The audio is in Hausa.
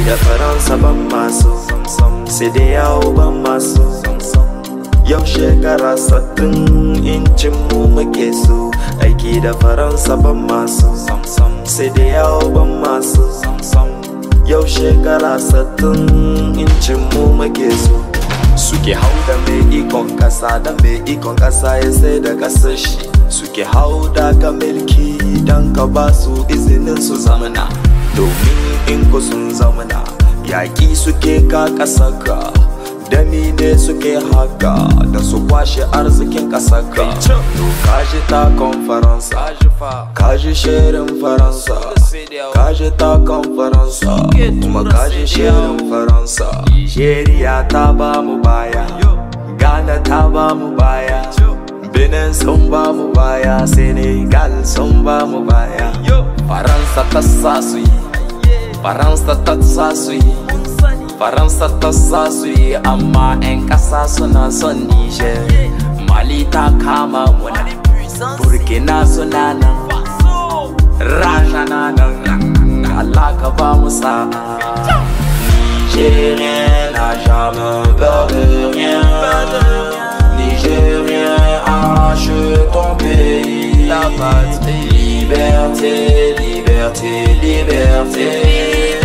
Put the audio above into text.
da faransa ban masu sai da yawo ban masu yau shekara sattin incin mu muke so aiki da faransa ban masu sai da yawo ban masu yau shekara sattin incin mu muke so suke hau da mai ikon kasa da mai ikon kasa ya sai da kasar shi suke hau da ka milki don ka ba su izinin su zamana domin in ku sun zamana yaƙi suke ka ƙasar ka dami ne suke haka da su kwashe arzikin ƙasar ka to kaji takon faransa kaji shirin faransa kaji takon faransa kuma kaji shirin faransa nigeria ta ba mu baya ghana ta ba mu baya benin sun ba mu baya senegal sun ba mu baya faransa ta sa su yi faransa ta sa su yi faransa ta sa su yi amma 'yan ƙasa suna son niger mali ta kama muna burkina suna nan rasha na nan allah ka ba mu sa'a nigérien n'a jamais peur de rien nigérien arrache ton pays la patrie liberté liberté liberté